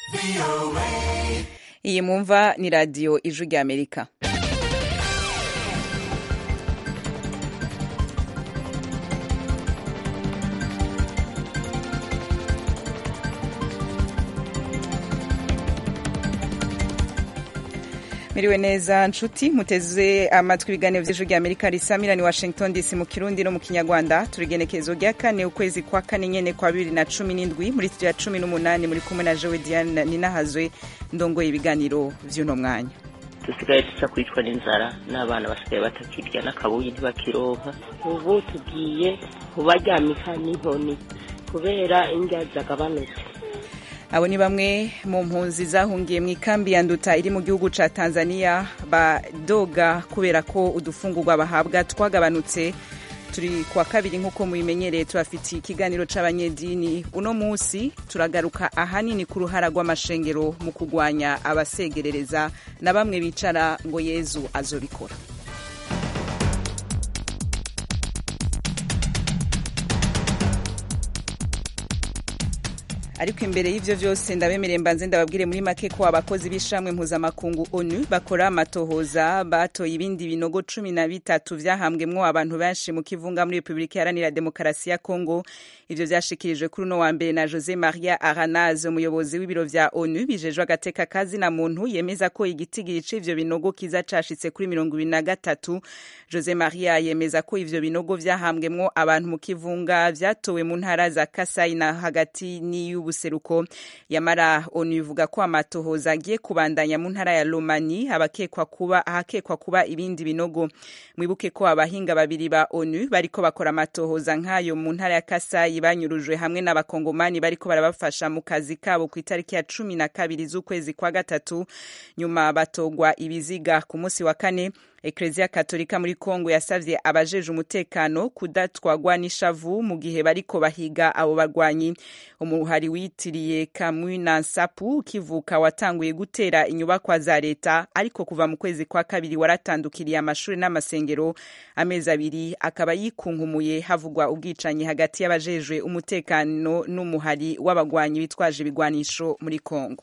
iyi mwumva ni radiyo ijwi ry'amerika miriwe neza nshuti muteze amatwi ibiganiro by'ijwi ry'amerika risamira ni washington dc mu kirundi no mu kinyarwanda turigenekezo rya kane ukwezi kwa kane nyene kwa bibiri na cumi n'indwi muri studio ya cumi n'umunani muri kumwe na jewe diane ninahazwe ndongoye ibiganiro vy'uno mwanya dusigaye duca kwicwa n'inzara n'abana basigaye batakirya n'akabuyi ntibakironka ubu tugiye kubaryamika n'inkoni kubera indya zagabanutse abo ni bamwe mu mpunzi zahungiye mu ikambi ya nduta iri mu gihugu ca tanzania badoga kubera ko udufungurwa bahabwa twagabanutse turi kuwa kabiri nk'uko mubimenyereye tubafitiye ikiganiro c'abanyedini uno musi turagaruka ahanini ku ruhara rw'amashengero mu kugwanya abasegerereza na bamwe bicara ngo yezu azobikora ariko imbere y'ivyo vyose ndabemereye mbanze ndababwire muri make ko abakozi b'ishamwe mpuzamakungu onu bakora amatohoza batoye ibindi binogo cumi na bitatu vyahambwemwo abantu benshi mu kivunga muri repubulika iharanira demokarasi ya kongo ivyo vyashikirijwe kuri uno wa mbere na jose maria aranaz umuyobozi w'ibiro vya onu bijejwe agateka kazi na muntu yemeza ko igitigiri c'ivyo binogo kiza cashitse kuri mirongo ibiri na gatatu jose maria yemeza ko ivyo binogo vyahambwemwo abantu mu kivunga vyatowe mu ntara za kasai na hagati n'iy'ubu ubuseruko yamara onu ivuga ko amatohoza agiye kubandanya mu ntara ya Lomani abakekwa kuba ahakekwa kuba ibindi binogo mwibuke ko abahinga babiri ba onu bariko bakora amatohoza nk'ayo mu ntara ya Kasai banyurujwe hamwe n'abakongomani bariko barabafasha mu kazi kabo ku itariki ya cumi na kabiri z'ukwezi kwa gatatu nyuma batogwa ibiziga ku munsi wa kane Eklezia Katolika muri Kongo yasavye abajeje umutekano kudatwagwa n'ishavu mu gihe bariko bahiga abo bagwanyi umuhari witiriye Kamwina Nsapu ukivuka watanguye gutera inyubakwa za leta ariko kuva mu kwezi kwa kabiri waratandukiriye amashuri n'amasengero amezi abiri akaba yikunkumuye havugwa ubwicanyi hagati y'abajejwe umutekano n'umuhari w'abagwanyi bitwaje ibigwanisho muri Kongo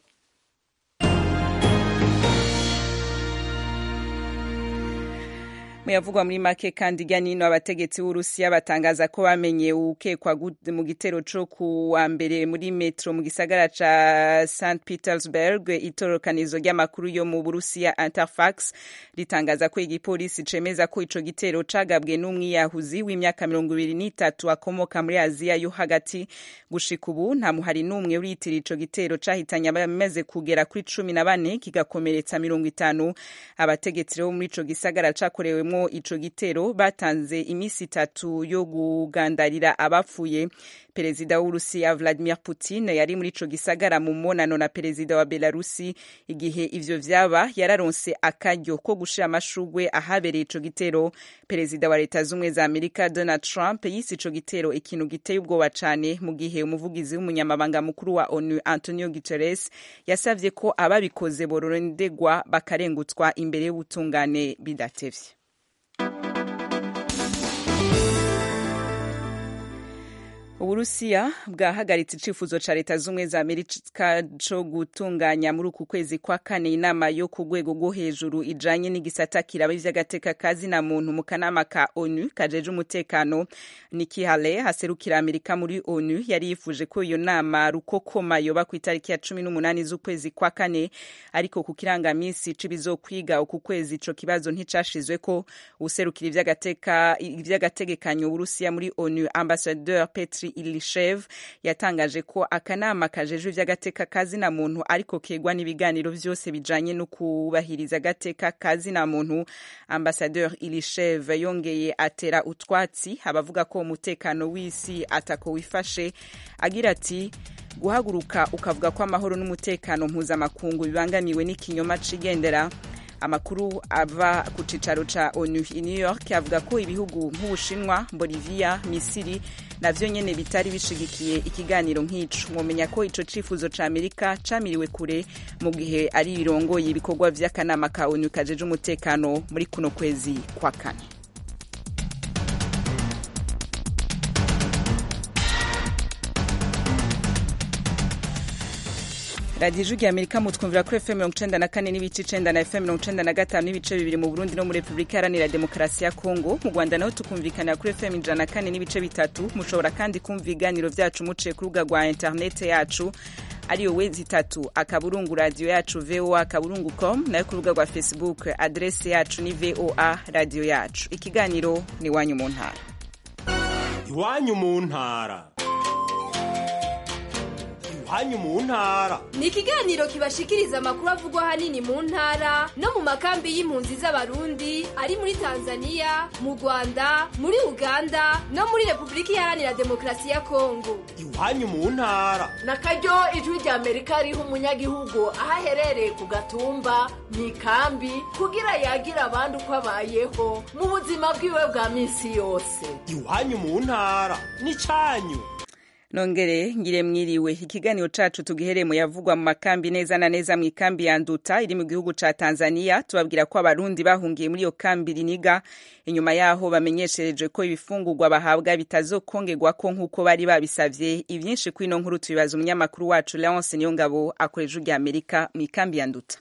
muyavugwa muri make kandi ijya nino abategetsi b'urusiya batangaza ko bamenye ukekwa mu gitero co ku wa mbere muri metro mu gisagara ca st petersburg itorokanizo ry'amakuru yo mu burusiya interfax ritangaza ko igipolisi cemeza ko ico gitero cagabwe n'umwiyahuzi w'imyaka mirongo ibiri n'itatu akomoka muri aziya yo hagati gushika ubu nta muhari n'umwe uritira ico gitero cahitanye abamaze kugera kuri cumi na bane kigakomeretsa mirongo itanu abategetsi bo muri ico gisagara cakorewemwo ico gitero batanze imisi itatu yo kugandarira abapfuye perezida w'urusiya vladimir putin yari muri ico gisagara mu monano na perezida wa belarusi igihe ivyo vyaba yararonse akaryo ko gushira amashugwe ahabereye ico gitero perezida wa leta z'ubumwe za amerika donald trump yise ico gitero ikintu giteye ubwoba cane mu gihe umuvugizi w'umunyamabanga mukuru wa onu antonio guterres yasavye ko ababikoze borondegwa bakarengutswa imbere y'ubutungane bidatevye uburusiya bwahagaritse icifuzo ca leta z'ubumwe za amerika co gutunganya muri uku kwezi kwa kane inama yo ku rwego rwo hejuru ijanye n'igisata kiraba ivy'agateka kazi na muntu mu kanama ka onu kajeje umutekano Nikki Haley haserukira amerika muri onu yari yifuje ko iyo nama rukokoma yoba ku itariki ya cumi n'umunani z'ukwezi kwa kane ariko ku kirangamisi c'ibizokwiga uku kwezi ico kibazo nticashizweko userukira ivy'agategekanyo uburusiya muri onu ambassadeur petri ilishev yatangaje ko akanama kajejwe ivy'agateka kazi na muntu ariko kegwa n'ibiganiro vyose bijanye no kubahiriza agateka kazi na muntu ambassadeur ilishev yongeye atera utwatsi abavuga ko umutekano w'isi atako wifashe agira ati guhaguruka ukavuga ko amahoro n'umutekano mpuzamakungu bibangamiwe n'ikinyoma cigendera amakuru ava ku cicaro ca onu i new york avuga ko ibihugu nk'ubushinwa bolivia misiri navyo nyene bitari bishigikiye ikiganiro nk'ico mwomenya ko ico cifuzo ca amerika camiriwe kure mu gihe ari birongoye ibikorwa vy'akanama ka onu kajeje umutekano muri kuno kwezi kwa kane radiyo ijwi rya amerika mutwumvira kuri fm mirongo icenda na kane n'ibice icenda na fm mirongo icenda na gatanu n'ibice bibiri mu burundi no muri repubulika iharanira demokarasi ya kongo mu rwanda naho tukumvikanira kuri fm ijana na kane n'ibice bitatu mushobora kandi kumva ibiganiro vyacu muciye ku rubuga rwa interinete yacu ariyo wezi itatu akaburungu radiyo yacu voa akaburungu com nayo ku rubuga rwa facebook adrese yacu ni voa radiyo yacu ikiganiro ni iwanyu mu ntara iwanyu mu ntara iwanyu mu ntara ni ikiganiro kibashikiriza amakuru avugwa ahanini mu ntara no mu makambi y'impunzi z'abarundi ari muri tanzania mu rwanda muri uganda no muri repubulika iharanira demokarasi ya kongo iwanyu mu ntara na karyo ijwi rya amerika riha umunyagihugu aho aherereye ku gatumba mu ikambi kugira yagira abandi uko abayeho mu buzima bwiwe bwa minsi yose iwanyu mu ntara ni cyanyu nongere ngire mwiriwe ikiganiro cacu tugihereye mu yavugwa mu makambi neza na neza mu ikambi ya nduta iri mu gihugu ca tanzania tubabwira ko abarundi bahungiye muri iyo kambi riniga inyuma yaho bamenyeshereje ko ibifungurwa bahabwa bitazokongerwako nk'uko bari babisavye ivyinshi kw'ino nkuru tubibaza umunyamakuru wacu leonce niyongabo akoresha rya amerika mu ikambi ya nduta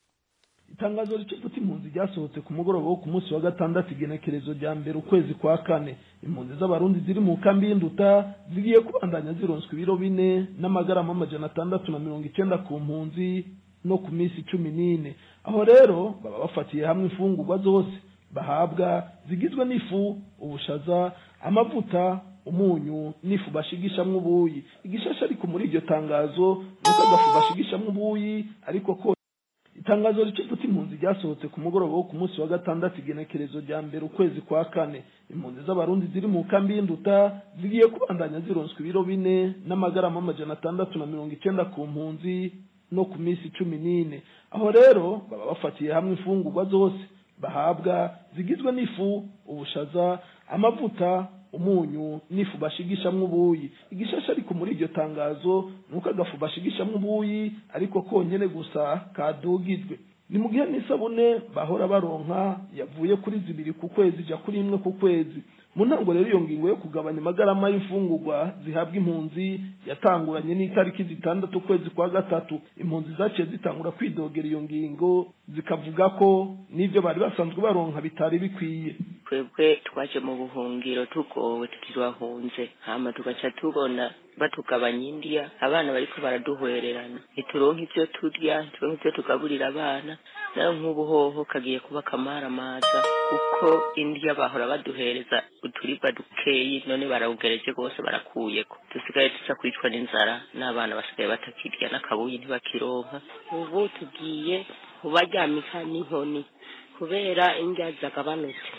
itangazo ricufuta impunzi ryasohotse ku mugoroba wo ku munsi wa gatandatu igenekerezo rya mbere ukwezi kwa kane impunzi z'abarundi ziri mu kambi y'induta zigiye kubandanya zironswa ibiro bine n'amagarama amajana atandatu na mirongo icenda ku mpunzi no ku minsi cumi n'ine aho rero baba bafatiye hamwe imfungurwa zose bahabwa zigizwe n'ifu ubushaza amavuta umunyu n'ifu bashigishamwo ubuyi igishasha ariko muri iryo tangazo nuko agafu bashigishamwo ubuyi ariko ko itangazo ricufuta impunzi ryasohotse ku mugoroba wo ku munsi wa gatandatu igenekerezo rya mbere ukwezi kwa kane impunzi z'abarundi ziri mu kambi y'induta zigiye kubandanya zironswa ibiro bine n'amagarama amajana atandatu na mirongo icenda ku mpunzi no ku minsi cumi n'ine aho rero baba bafatiye hamwe imfungurwa zose bahabwa zigizwe n'ifu ubushaza amavuta umunyu n'ifu bashigishamwo ubuyi igishasha ariko muri iryo tangazo nuko agafu bashigishamwo ubuyi ariko konyene gusa kadugijwe ni mu gihe n'isabune bahora baronka yavuye kuri zibiri ku kwezi ija kuri imwe ku kwezi mu ntango rero iyo ngingo yo kugabanya amagarama y'imfungurwa zihabwa impunzi yatanguranye n'itariki zitandatu ukwezi kwa gatatu impunzi zaciye zitangura kwidogera iyo ngingo zikavuga ko n'ivyo bari basanzwe baronka bitari bikwiye twebwe twaje mu buhungiro tugowe tukirwahunze hama tugaca tubona batugabanya indya abana bariko baraduhwererana ntituronke ivyo turya ntituronke ivyo tugaburira abana nayo nk'ubu hoho kagiye kuba akamaramaza kuko indya bahora baduhereza uturibwa dukeyi none barawugereje rwose barakuyeko dusigaye tuza kwicwa n'inzara n'abana basigaye batakirya n'akabuyi ntibakironka ubu tugiye kubaryamika n'inkoni kubera indya zagabanutse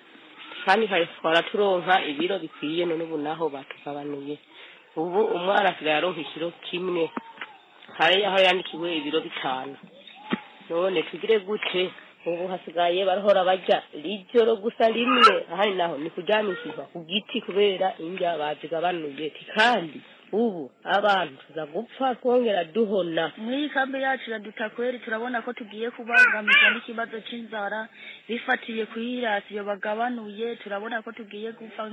kandi twara turonka ibiro bikwiye none ubu naho batugabanuye ubu umwana asigaye aronka ikiro kimwe hari aho yandikiwe ibiro bitanu none tugire gute ubu hasigaye barahora barya rijoro gusa rimwe ahandi naho ni kuryamishizwa ku giti kubera indya bazigabanuye kandi ubu abantu tuza gupfa twongera duhona muri iyi kambi yacu iraduta kweri turabona ko tugiye kubangamizwa n'ikibazo c'inzara bifatiye kw'irasiyo bagabanuye turabona ko tugiye gupfa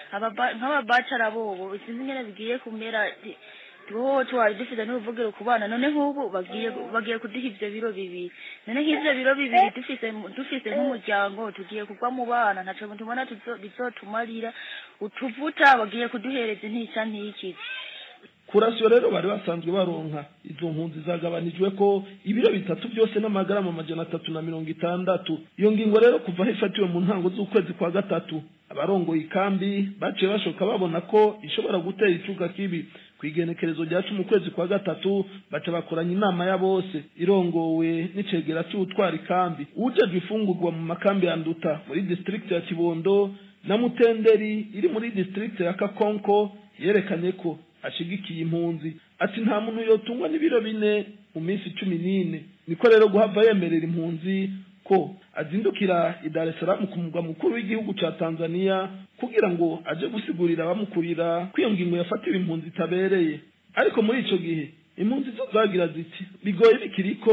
nk'ababacara bobo sinzi ingene bigiye kumera wowe twari dufite n'uruvugiro ku bana none nk'ubu bagiye bagiye kuduha ivyo biro bibiri none nk'ivyo biro bibiri dufise dufise nk'umuryango tugiye kugwa mu bana ntaco tubona bizotumarira utuvuta bagiye kuduhereza intica ntikizi kurasiyo rero bari basanzwe baronka izo mpunzi zagabanijwe ko ibiro bitatu byose n'amagarama amajana atatu na mirongo itandatu iyo ngingo rero kuva aho ifatiwe mu ntango z'ukwezi kwa gatatu abarongoye ikambi baciye bashoka babona ko ishobora gutera icuka kibi ku igenekerezo rya cumi ukwezi kwa gatatu baca bakoranya inama ya bose irongowe n'icegera cy'ubutwara ikambi uwujejwe ifungurwa mu makambi ya nduta muri district ya kibondo na mutenderi iri muri district ya kakonko yerekanye ko ashigikiye impunzi ati nta muntu yotungwa n'ibiro bine mu minsi cumi n'ine niko rero guhava yemerera impunzi ko azindukira i Dar es Salaam ku mugwa mukuru w'igihugu ca Tanzania kugira ngo aje gusigurira abamukurira ko iyo ngingo yafatiwe impunzi itabereye ariko muri ico gihe impunzi zo zagira ziti bigoye bikiriko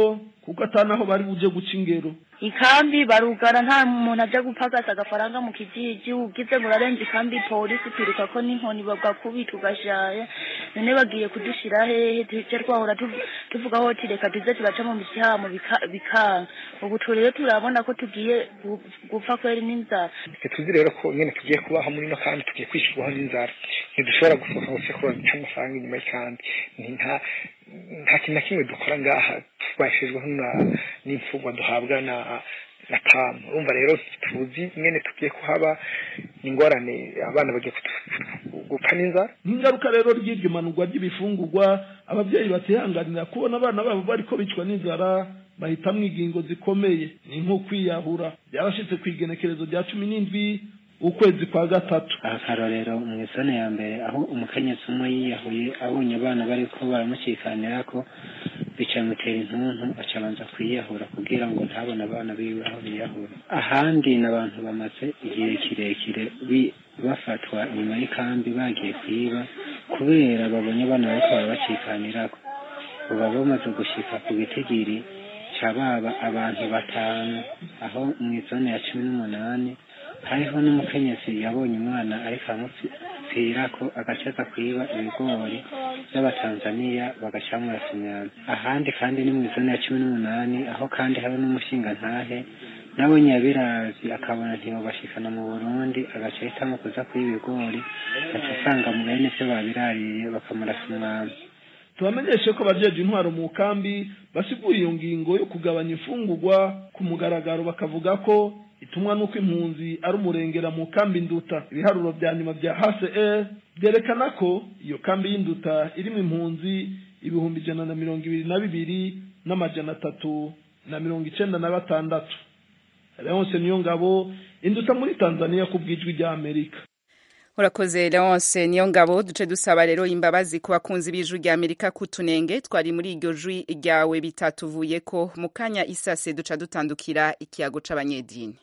kuko atanaho bari buje guca ingero ikambi barugara nta muntu aja gupagasa agafaranga mu kijiji ugize ngo urarenza ikambi polisi twiruka ko n'inkoni bagakubita ugashaya none bagiye kudushira hehe tuje twahora tuv- tuvuga hoti reka tuze turaca mu misihamo bika- bikanga ubu tu rero turabona ko tugiye gu- gupfa kweri n'inzara twe tuzi rero ko nyine tugiye kubaho muri ino kandi tugiye kwishyurwaho n'inzara ntidushobora gusohoka ngo tujye kuronka amafaranga inyuma y'ikambi Ni nta nta kintu na kimwe dukora ngaha tubashijweho na- n'imfungwa duhabwa na na tamu urumva rero tuzi nyine tugiye kuhaba ingorane abana bagiye kutu- gupfa n'inzara nk'ingaruka rero ry'iryo manurwa ry'ibifungurwa ababyeyi batihanganira kubona abana babo bariko bicwa n'inzara bahitamwo ingingo zikomeye ni nko kwiyahura byarashitse ku igenekerezo rya cumi n'indwi ukwezi kwa gatatu akarorero mu isone ya mbere aho umukenyezi umwe yiyahuye abonye abana bariko baramucikanira ko bica bimutera intuntu aca abanza kwiyahura kugira ngo ntabone abana biwe aho biyahura ahandi n'abantu bamaze igihe kirekire bi- bafatwa inyuma y'ikambi bagiye kwiba kubera babonye abana bariko barabacikanirako uba bamaze gushika ku gitigiri ca baba abantu batanu aho mu izone ya cumi n'umunani hariho n'umukenyezi yabonye umwana ariko aramupfirako agaca aza kwiba ibigori by'abatanzaniya bagaca murasimyana ahandi kandi ni mu izone ya cumi n'umunani aho kandi hari n'umushingantahe nawe nyabirazi akabona ntibabashikana mu burundi agaca ahitamo kuza kwiba ibigori agaca asanga mu bene byo babirariye bakamurasa umwami tubamenyeshe ko abajeje intwaro mu kambi basigura iyo ngingo yo kugabanya imfungurwa ku mugaragaro bakavuga ko itumwa n'uko impunzi ari umurengera mu kambi nduta ibiharuro vya nyuma vya hcr vyerekana ko iyo kambi y'induta irimo impunzi ibihumbi ijana na mirongo ibiri na bibiri n'amajana atatu na mirongo icenda na batandatu leonse niyo ngabo induta muri tanzania ku bwijwi rya amerika urakoze leonce niyo ngabo duce dusaba rero imbabazi ku bakunzi b'ijwi rya amerika kutunenge twari muri iryo jwi ryawe bitatuvuye ko mu kanya isase duca dutandukira ikiyago c'abanyedini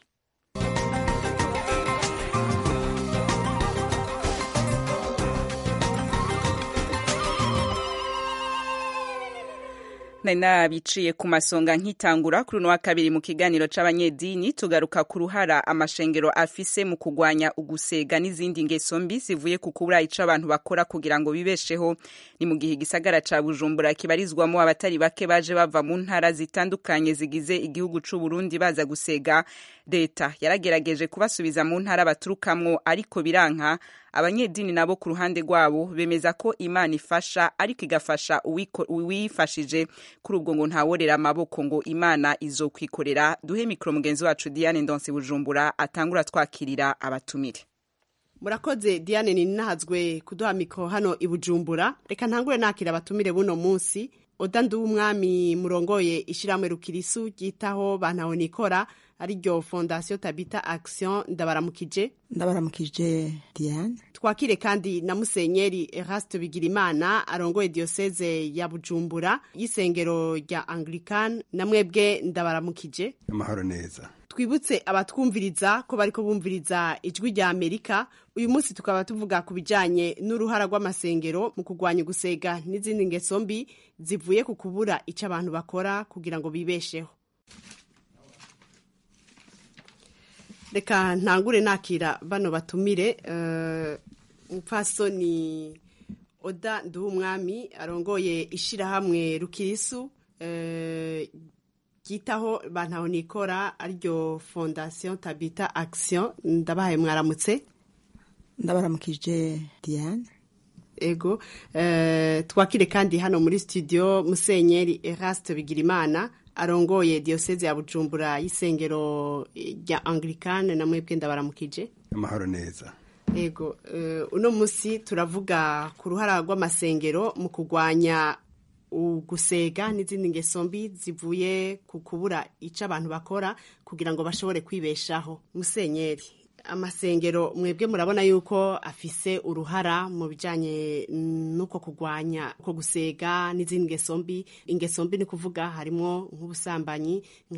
nari nabiciye ku masonga nkitangura kuri uno wa kabiri mu kiganiro c'abanyedini tugaruka ku ruhara amashengero afise mu kugwanya ugusega n'izindi ngeso mbi zivuye ku kubura ico abantu bakora kugira ngo bibesheho ni mu gihe igisagara ca bujumbura kibarizwamo abatari bake baje bava mu ntara zitandukanye zigize igihugu c'u Burundi baza gusega leta yaragerageje kubasubiza mu ntara baturukamwo ariko biranka abanyedini nabo ku ruhande rwabo bemeza ko imana ifasha ariko igafasha uwiko- uwifashije kuri ubwo ngo ntaworera amaboko ngo imana izokwikorera duhe mikoro mugenzi wacu diane ndonse bujumbura atangura twakirira abatumire murakoze diane ninahazwe kuduha mikoro hano i bujumbura reka ntangure nakira abatumire buno munsi oda nduwumwami murongoye ishyirahamwe rukirisu ryitaho bantaho nikora ariryo fondasiyo tabita action ndabaramukije ndabaramukije diane twakire kandi na musenyeri eraste bigirimana arongoye diyoseze ya bujumbura y'isengero rya anglican na mwebwe ndabaramukije amahoro neza twibutse abatwumviriza ko bariko bumviriza ijwi rya amerika uyu munsi tukaba tuvuga ku bijanye n'uruhara rw'amasengero mu kurwanya gusega n'izindi ngeso mbi zivuye ku kubura ico abantu bakora kugira ngo bibesheho reka ntangure nakira bano batumire eh, umupfasoni oda nduwumwami arongoye ishirahamwe rukirisu eh, ryitaho bantaho nikora ariryo fondasiyo tabita action ndabahaye mwaramutse ndabaramukije diane ego eh, twakire kandi hano muri studio musenyeri eraste bigirimana arongoye diyoseze ya bujumbura y'isengero rya anglikane na mwebwe ndabaramukije amahoro neza ego eh, uno munsi turavuga ku ruhara rw'amasengero mu kurwanya ugusega n'izindi ngeso mbi zivuye ku kubura icyo abantu bakora kugira ngo bashobore kwibeshaho musenyeri amasengero mwebwe murabona yuko afise uruhara mu bijanye n'uko kurwanya uko gusega n'izindi ngeso mbi ingeso mbi ni kuvuga harimo nk'ubusambanyi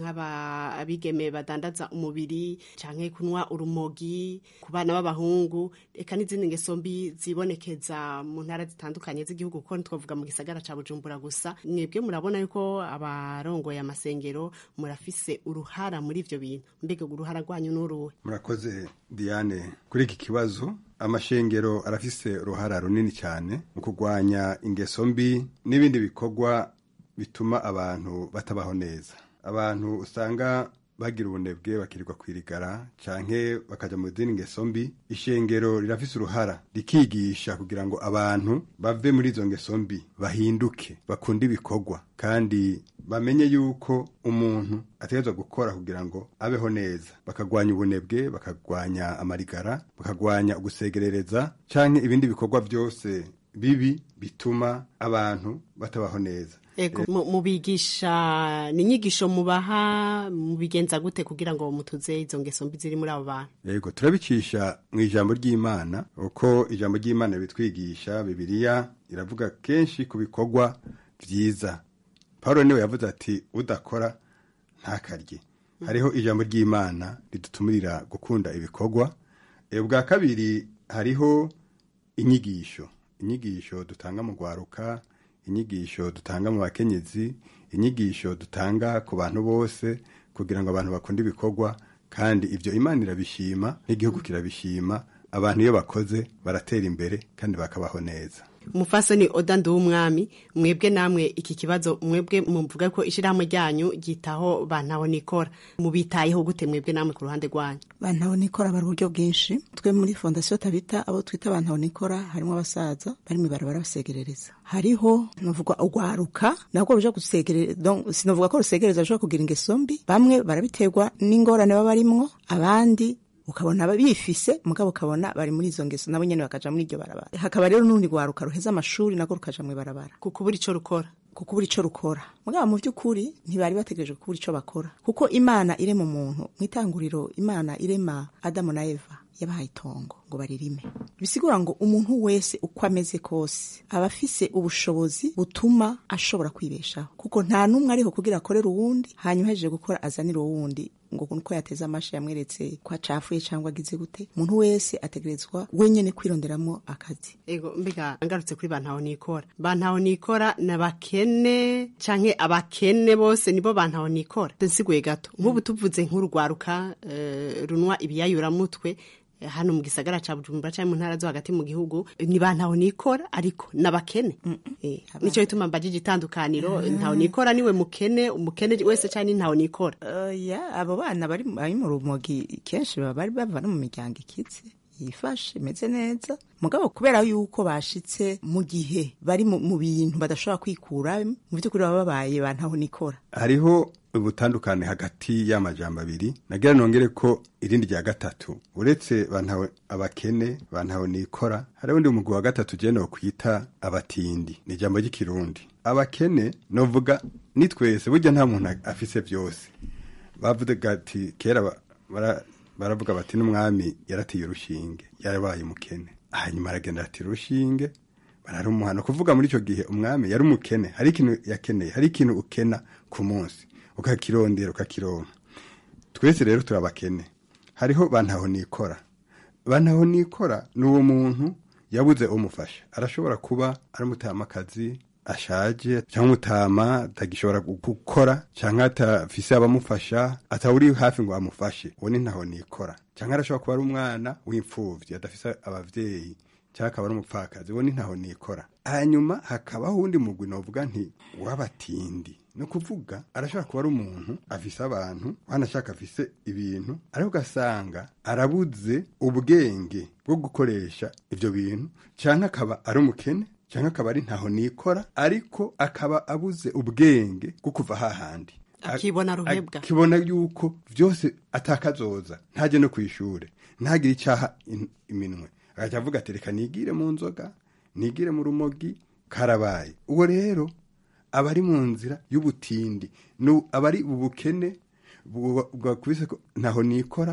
nk'abigeme badandaza umubiri canke kunywa urumogi ku bana b'abahungu eka n'izindi ngeso mbi zibonekeza mu ntara zitandukanye z'igihugu kuko ntitwavuga mu gisagara ca bujumbura gusa mwebwe murabona yuko abarongoye amasengero murafise uruhara muri ivyo bintu mbega uruhara rwanyu n'uruhe murakoze diane kuri iki kibazo amashengero arafise uruhara runini cyane mu kurwanya ingeso mbi n'ibindi bikorwa bituma abantu batabaho neza abantu usanga bagira ubunebwe bakirirwa kwirigara canke bakaja mu zindi ngeso mbi ishengero rirafise uruhara rikigisha kugira ngo abantu bave muri izo ngeso mbi bahinduke bakunde ibikorwa kandi bamenye yuko umuntu ategerezwa gukora kugira ngo abeho neza bakagwanya ubunebwe bakagwanya amarigara bakagwanya ugusegerereza canke ibindi bikorwa byose bibi bituma abantu batabaho neza Ego mu- mubigisha ni inyigisho mubaha mubigenza gute kugira ngo mutuze izo ngeso mbi ziri muri abo bantu yego turabicisha mu ijambo ry'imana uko ijambo ry'imana bitwigisha bibiliya iravuga kenshi ku bikorwa byiza paul niwe yavuze ati udakora ntakarye hariho ijambo ry'imana ridutumirira gukunda ibikorwa E, bwa kabiri hariho inyigisho inyigisho dutanga mu rwaruka inyigisho dutanga mu bakenyezi inyigisho dutanga ku bantu bose kugira ngo abantu bakunde ibikorwa kandi ibyo imana irabishima n'igihugu kirabishima abantu iyo bakoze baratera imbere kandi bakabaho neza umufasoni oda nduwumwami mwebwe namwe iki kibazo mwebwe muvuga ko ishyirahamwe ryanyu ryitaho bantaho nikora mubitayeho gute mwebwe namwe ku ruhande rwanyu bantaho nikora bari uburyo bwinshi twe muri fondasiyo tabita abo twita bantaho nikora harimo abasaza bari mu ibarabara basegerereza hariho nuvuga urwaruka nabwo ruja gusegereza donc sinavuga ko rusegereza rushobora kugira ingeso mbi bamwe barabiterwa n'ingorane baba barimwo abandi ukabona bifise mugabo ukabona bari muri izo ngeso nabo nyene bakaja muri iryo barabara hakaba rero n'urundi rwaruka ruheza amashuri nagwo rukaja mu ibarabara kuko buri ico rukora kuko buri ico rukora mugabo mu by'ukuri ntibari bategereje kubura ico bakora kuko imana irema umuntu mu itanguriro imana irema adamu na eva yabahaye itongo ngo baririme bisigura ngo umuntu wese uko ameze kose aba afise ubushobozi butuma ashobora kwibeshaho kuko nta n'umwe ariho kugira akorere uwundi hanyuma ahejeje gukora azanire uwundi ngo nuko yateze amashi yamweretse ko acafuye cyangwa agize gute umuntu wese ategerezwa wenyene kwironderamo akazi ego mbega ngarutse kuri bantaho nikora bantaho nikora n'abakene canke abakene bose nibo bantaho nikora nsiguye gato nk'ubu tuvuze nk'urwaruka eh, runwa ibiyayuramutwe eh, hano mu gisagara ca bujumbura canke mu ntara zo hagati mu gihugu ni bantaho nikora ariko n'abakene Eh, nico gituma mbajije itandukaniro ntaho nikora niwe mukene umukene wese canke ntaho nikora ya abo bana bari bari mu rumogi kenshi baba bari bava no mu miryango ikize yifashe imeze neza mugabo kubera yuko bashitse mu gihe bari mu mu bintu badashobora kwikura mu by'ukuri baba babaye bantaho nikora hariho ubutandukane hagati y'amajambo abiri nagira nongere ko irindi rya gatatu uretse bantawe abakene bantawe nikora hari undi mugwi wa gatatu je nokwita abatindi ni ijambo ry'ikirundi abakene novuga ni twese burya nta muntu afise byose bavuze gati kera ba- bara- baravuga bati n'umwami yaratiye urushinge yarabaye umukene hanyuma aragenda atira urushinge bararumuhana kuvuga muri icyo gihe umwami yari umukene hari ikintu yakeneye hari ikintu ukena ku munsi ukakirondera ukakironka twese rero turabakene hariho bantaho nikora bantaho nikora ni uwo muntu yabuze umufasha arashobora kuba ari umutamakazi ashaje cyangwa umutama atagishobora gukora cyangwa atafise abamufasha atawuri hafi ngo amufashe uwo ni ntaho nikora cyangwa arashobora kuba ari umwana w'imfuvyi adafise abavyeyi cyangwa akaba ari umupfakazi uwo ni ntaho nikora hanyuma hakabaho uwundi mugwi novuga nti w'abatindi ni ukuvuga arashobora kuba ari umuntu afise abantu wanashaka afise ibintu ariko ugasanga arabuze ubwenge bwo gukoresha ivyo bintu cyangwa akaba ari umukene cyangwa akaba ari ntaho nikora ariko akaba abuze ubwenge bwo kuva hahandi Akibona ruhebwa. akibona yuko byose atakazoza ntajye no ku ishure ntagire icyaha in- iminwe agaca avuga ati reka nigire mu nzoga nigire mu rumogi karabaye uwo rero aba ari mu nzira y'ubutindi Nu- aba ari ubukene bu- bwakubise ko ntaho nikora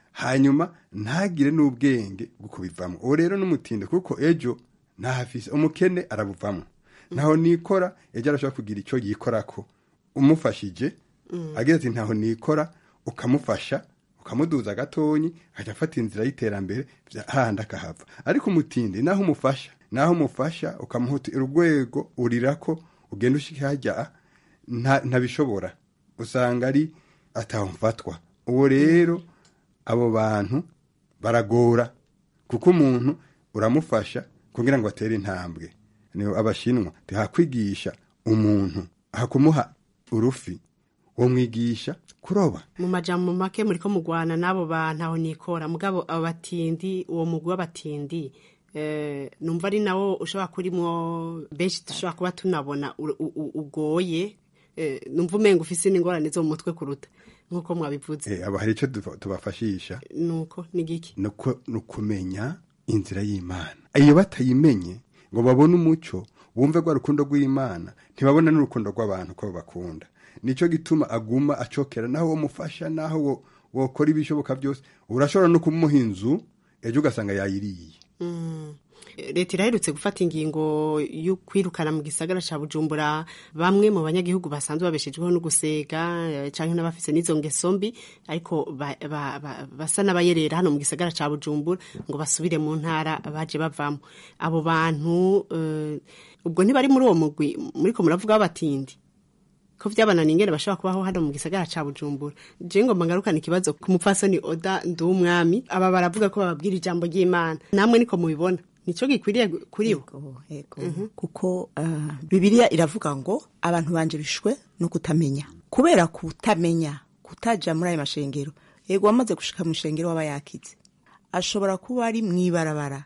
hanyuma ntagire n'ubwenge bwo kubivamo uwo rero n'umutinde kuko ejo ntahafise umukene arabuvamo ntaho nikora ejo arashobora kugira icyo yikorako umufashije agira ati ntaho nikora ukamufasha ukamuduza gatonyi akajya afata inzira y'iterambere vya- hahandi akahava ariko umutindi naho umufasha naho umufasha ukamuha urwego urirako ugenda ushika hajya nta- ntabishobora usanga ari ataho mfatwa uwo rero abo bantu baragora kuko umuntu uramufasha kugira ngo atere intambwe ni abashinwa ntihakwigisha umuntu hakumuha urufi wo mwigisha kuroba mu majambo make muriko mugwana n'abo bantu aho nikora mugabo abo batindi uwo mugwi w'abatindi eh, numva ari nawo ushobora kurimwo benshi dushobora kuba tunabona u- u- u- ugoye eh, numva umenga ufise n'ingorane zo mu mutwe kuruta nk'uko mwabivuze Eh, aba hari icyo tuba- tubafashisha nuko ni giki nuko ni ukumenya inzira y'imana iyo batayimenye ngo babone umucyo bumve rwa rukundo rw'imana ntibabona n'urukundo rw'abantu ko bakunda nicyo gituma aguma acokera naho wamufasha naho wo- wokora ibishoboka byose urashobora no kumuha inzu ejo ugasanga yayiriye Mm. leta iraherutse gufata ingingo yo kwirukana mu gisagara ca bujumbura bamwe mu banyagihugu basanzwe babeshejweho no gusega eh, canke n'abafise n'izo ngeso mbi ariko ba- ba- ba- basa n'abayerera hano mu gisagara ca bujumbura ngo basubire mu ntara baje bavamo abo bantu eh, ubwo ntibari muri uwo mugwi muriko muravuga w'abatindi ko vyabananiye ingene bashobora kubaho hano mu gisagara ca bujumbura je ngomba ngarukana ikibazo ku mupfasoni oda nduwumwami aba baravuga ko bababwira ijambo ry'imana namwe niko mubibona nico gikwiriye gu- kuri bo kuko uh, bibiliya iravuga ngo abantu banje bishwe no kutamenya kubera kutamenya kutaja muri ayo mashengero yego wamaze gushika mu shengero waba yakize ashobora kuba ari mw'ibarabara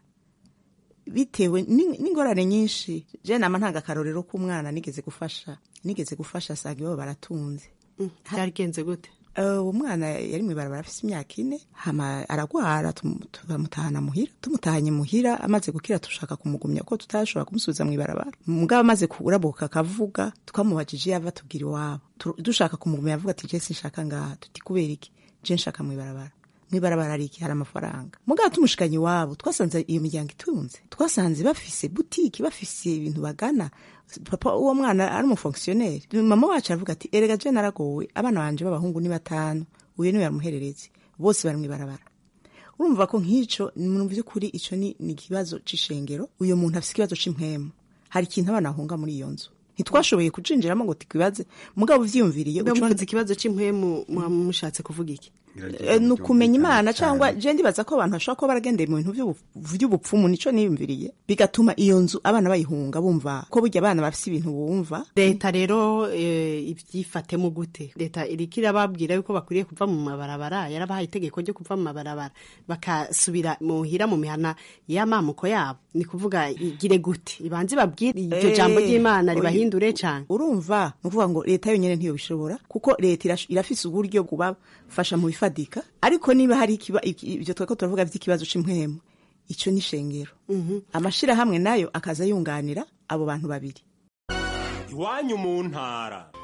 bitewe n'ing- n'ingorane nyinshi je nama ntanga akarorero k'umwana nigeze gufasha nigeze gufasha saga iwabo baratunze byarigenze gute Uh, umwana yari mw'ibarabara afise imyaka ine hama aragwara tum- turamutahana muhira tumutahanye muhira amaze gukira tushaka kumugumya ko tutashobora kumusubiza mw'ibarabara mugabo amaze kurabuka akavuga twamubajije iyo ava tubwira iwabo Tu- dushaka kumugumya avuga ati je sinshaka ngaha tuti kubera iki je nshaka mw'ibarabara mw'ibarabara ari iki hari amafaranga mugabo tumushikanye iwabo twasanze iyo miryango itunze twasanze bafise butiki bafise ibintu bagana papa uwo mwana ari umufonkisiyoneri mama wacu aravuga ati erega je naragowe abana banje b'abahungu ni batanu uyu niwe yamuhererezi bose bari mw'ibarabara urumva ko nk'ico mu by'ukuri ico ni ni ikibazo c'ishengero uyu muntu afise ikibazo c'impwemu hari ikintu abana bahunga muri iyo nzu ntitwashoboye kucinjiramo ngo tukwibaze mugabo uvyiyumviriye ubwo uca- muvuze ikibazo c'impwemu muba mushatse kuvuga iki Eh, ni ukumenya imana cyangwa je ndibaza ko abantu bashobora kuba baragendeye mu bintu vy'ubu- vy'ubupfumu nico niyumviriye bigatuma iyo nzu abana bayihunga bumva ko burya abana bafise ibintu bumva leta rero eh, ibyifatemo gute leta iriko irababwira yuko bakwiriye kuva mu mabarabara yarabahaye itegeko ryo kuva mu mabarabara bakasubira muhira mu mihana y'amamuko yabo ni kuvuga igire gute ibanze babwire iryo Eh, jambo ry'imana oya. ribahindure cane urumva ni ukuvuga ngo leta yonyine ntiyo bishobora kuko leta irash- irafise uburyo kubafasha mu bifadika ariko niba hari ikiba- iki- ibyo tweko turavuga by'ikibazo c'impwemu ico ni shengero amashirahamwe nayo akaza yunganira abo bantu babiri iwanyu mu ntara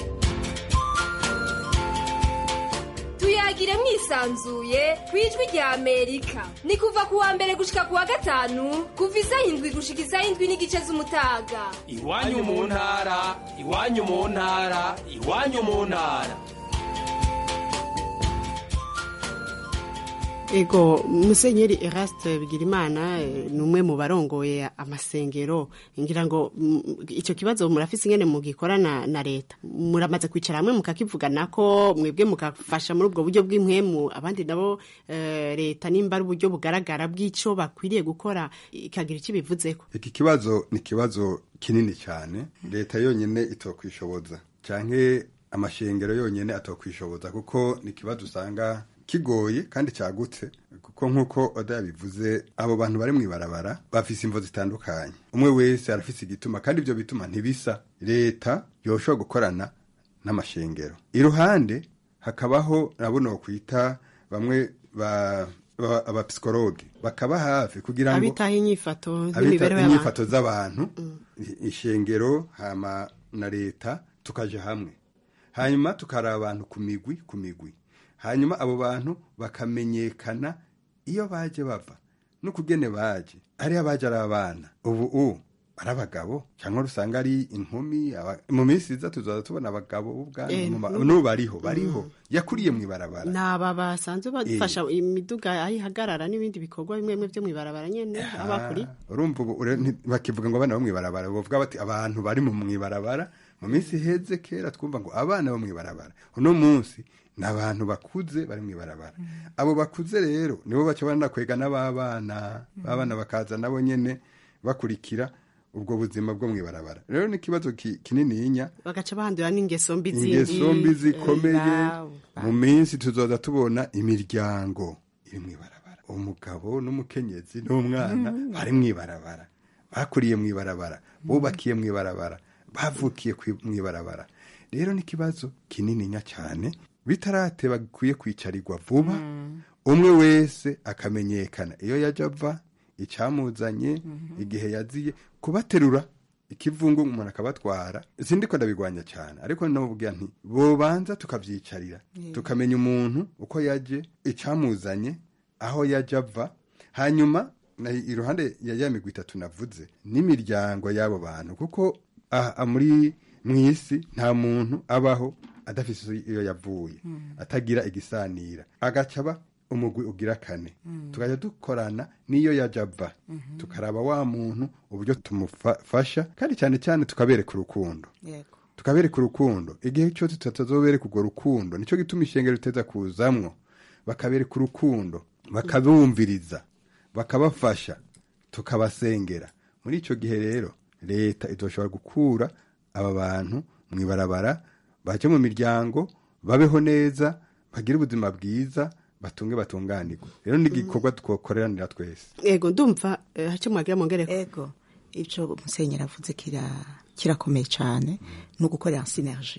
tuyagire mwisanzuye ku ijwi rya amerika ni kuva ku wa mbere gushika ku wa gatanu kuva isaha indwi gushika isaha indwi n'igice z'umutaga iwanyu mu ntara iwanyu mu ntara iwanyu mu ntara ego musenyeri eraste bigirimana eh, ni umwe mu barongoye amasengero ngira ngo mm, icyo kibazo murafise ingene mugikorana na leta muramaze kwicara hamwe mukakivugana ko mwebwe mukafasha muri ubwo buryo bw'impwemu abandi nabo eh, leta nimba ari uburyo bugaragara bw'ico bakwiriye gukora ikagira icyo ibivuzeko iki kibazo ni ikibazo kinini cyane leta yonyine itokwishoboza canke amashengero yonyine atokwishoboza kuko ni ikibazo usanga kigoye kandi cyagutse kuko nk'uko oda yabivuze abo bantu bari mu ibarabara bafise imvo zitandukanye umwe wese arafise igituma kandi ibyo bituma ntibisa leta yoshobora gukorana n'amashengero iruhande hakabaho nabo nokwita bamwe ba ba- abapsikologe bakaba hafi kugira ngo abitaho inyifato abita n'imibereho y'abantu inyifato z'abantu i- ishengero hama na leta tukaja hamwe hanyuma tukaraba abantu ku migwi ku migwi hanyuma abo bantu bakamenyekana iyo baje bava n'ukugene baje ariyo abaje ari abana ubu u ari abagabo cyangwa usanga ari inkumi aba- mu minsi iza tuzaza tubona abagabo b'ubwanwa Eh, mu ma- mm. n'ubu bariho bariho yakuriye mu ibarabara naba basanzwe bafasha imiduga aho ihagarara n'ibindi bikorwa bimwe bimwe byo mu ibarabara nyene aho bakuri urumva ubu ure- nti- bakivuga ngo abana bo mw'ibarabara bavuga bati abantu bari mu mw'ibarabara mu minsi iheze kera twumva ngo abana bo mw'ibarabara uno munsi ni abantu bakuze bari mw'ibarabara abo bakuze rero nibo baca banakwega n'ababana babana bakaza nabo nyene bakurikira ubwo buzima bwo mw'ibarabara rero ni ikibazo ki- kinininya bagaca bahandura n'ingeso mbi zindi ingeso mbi zikomeye Eh, mu minsi tuzoza tubona imiryango iri mw'ibarabara umugabo n'umukenyezi n'umwana bari mw'ibarabara bakuriye mw'ibarabara bubakiye mw'ibarabara bavukiye kwi- mw'ibarabara rero ni ikibazo kinininya cyane bitarateba bikwiye kwicarirwa vuba umwe wese akamenyekana iyo yajya ava icyamuzanye igihe yaziye kubaterura ikivungu umuntu akabatwara sindi ko ndabigwanya cyane ariko nubwira nti bobanza tukabyicarira tukamenya umuntu uko yaje icyamuzanye aho yajya ava hanyuma na iruhande ya ya migwi itatu navuze n'imiryango y'abo bantu kuko aha muri mu isi nta muntu abaho adafite iyo yavuye atagira igisanira agaca aba umugwi ugira kane tukajya dukorana n'iyo yajya ava tukaraba wa muntu uburyo tumufasha kandi cyane cyane tukabereka urukundo yego tukabereka urukundo igihe cyose tutazobereka urwo rukundo nicyo gituma ishengero riteza kuzamwo bakabereka urukundo bakabumviriza bakabafasha tukabasengera muri icyo gihe rero leta izoshobora gukura aba bantu mu ibarabara baje mu miryango babeho neza bagire ubuzima bwiza batunge batunganirwe rero ni igikorwa twokoreranira twese ego ndumva eh, hace mwagira mongereko ego ico musenyeri avuze kira kirakomeye cyane no gukorera synergie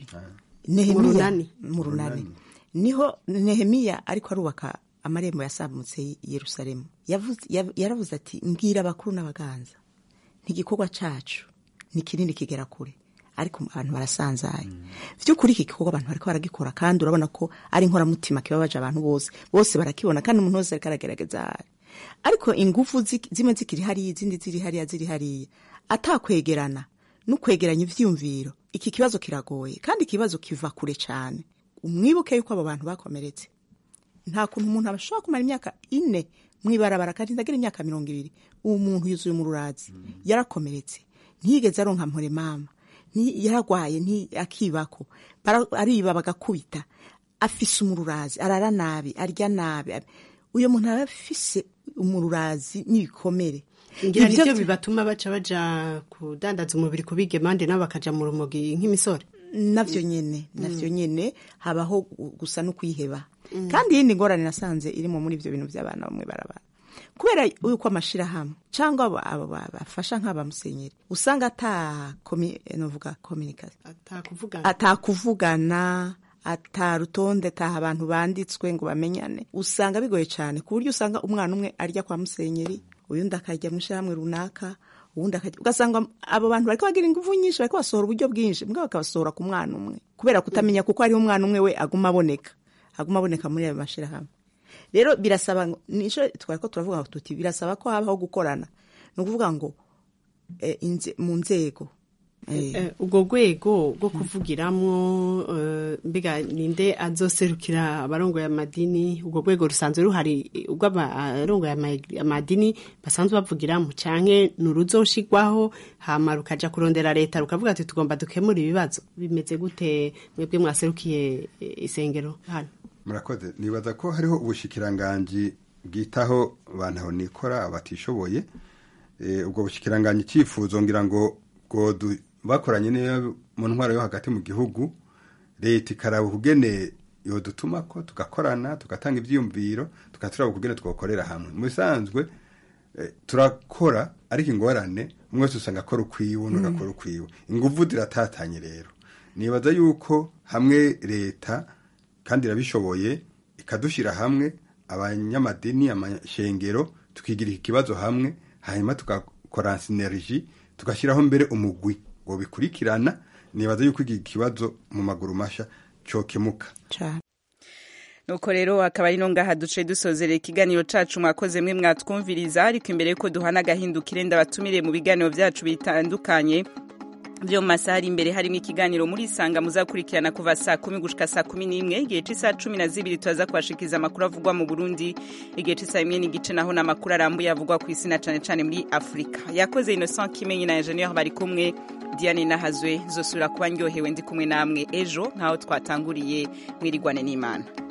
Mu runani. mu runani niho nehemiya ariko arubaka amarembo yasambutse i yerusalemu Yavuze- yav- yaravuze ati mbwira abakuru n'abaganza ntigikorwa cacu ni kinini kigera kure ariko abantu barasanzaye vy'ukuri iki gikorwa abantu bariko baragikora kandi urabona ko ari inkoramutima kibabaje abantu bose bose barakibona kandi umuntu wese ariko aragerageza ahari ariko ingufu zi- zimwe zikiri hariya izindi ziri hariya ziri hariya atakwegerana n'ukwegeranya ivyiyumviro iki kibazo kiragoye kandi ikibazo kiva kure cyane umwibuke yuko abo bantu bakomeretse nta kuntu umuntu ashobora kumara imyaka ine mwibarabara kandi ndagira imyaka mirongo ibiri uwo muntu yuzuye umururazi yarakomeretse ntiyigeze aronka mpore mama nti- yaragwaye nti- akibako Bara- ariba bagakubita afise umururazi arara nabi arya nabi uyo muntu aba afise umururazi n'ibikomere ngira Ivyo nivyo vy- bibatuma baca baja kudandaza umubiri ku bigemande nabo bakaja mu rumogi nk'imisore navyo nyene navyo nyene habaho gu- gusa no kwiheba kandi iyindi ngorane nasanze irimo muri ivyo bintu by'abana bamwe barabara kubera yuko amashirahamwe cyangwa abo- abo ba- bafasha nk'abamusenyeri usanga ata komi- eh, novuga communication atakuvugana atakuvugana ata rutonde ataha abantu banditswe ngo bamenyane usanga bigoye cyane ku buryo usanga umwana umwe arya kwa musenyeri uyundi akarya mu ishyirahamwe runaka uwundi akarya ugasanga abo bantu bariko bagira ingufu nyinshi bariko basohora uburyo bwinshi mbwa bakabasohora ku mwana umwe kubera kutamenya kuko hariho umwana umwe we aguma aboneka aguma aboneka muri ayo mashyirahamwe rero birasaba ngo nico twari ko turavuga ngo tuti birasaba ko habaho gukorana ni ukuvuga ngo eh, inze- mu nzego eh, Eh, ubwo rwego rwo kuvugiramwo eh, mbega ninde azoserukira abarongoye amadini ubwo rwego rusanzwe ruhari eh, ubwo abarongoye ama- amadini basanzwe bavugiramo canke nuruzoshigwaho hama rukaja kurondera leta rukavuga ati tugomba dukemura ibibazo bimeze gute mwebwe mwaserukiye eh, isengero hano murakoze nibaza ko hariho ubushikiranganji bwitaho abantu aho nikora abatishoboye Eh, ubwo bushikiranganji icyifuzo ngira ngo ngo du- bakoranye n'iyo mu ntwaro yo hagati mu gihugu leta ikaraba ukugene yodutuma ko tugakorana tugatanga ibyiyumviro tugaturaba ukugene twakorera hamwe mu bisanzwe eh, turakora ariko ingorane umwe wese usanga akora ukwiwe undi agakora ukwiwe inguvu ziratatanye rero nibaza yuko hamwe leta kandi irabishoboye ikadushyira hamwe abanyamadini amashengero tukigira iki kibazo hamwe hanyuma tugakora sineriji tugashyiraho mbere umugwi ngo bikurikirana nibaza yuko iki kibazo mu maguru mashya cyokemuka cyane nuko rero akaba ari no ngaha duce dusozerera ikiganiro cacu mwakoze mwe mwatwumviriza ariko imbere yuko duhana agahindukire ndabatumire mu biganiro vyacu bitandukanye vyo mu masaha ari imbere harimo ikiganiro muri isanga muzakurikirana kuva saa kumi gushika saa kumi n'imwe igihe c'isaha cumi na zibiri turaza kubashikiriza amakuru avugwa mu burundi igihe c'isaha imwe n'igice naho n'amakuru arambuye avugwa ku isi na cane cane muri afurika yakoze innocent kimenyi na ingenieur bari kumwe diane nahazwe zosubira kuba ndyohewe ndi kumwe namwe ejo nk'aho twatanguriye mwirigwane n'imana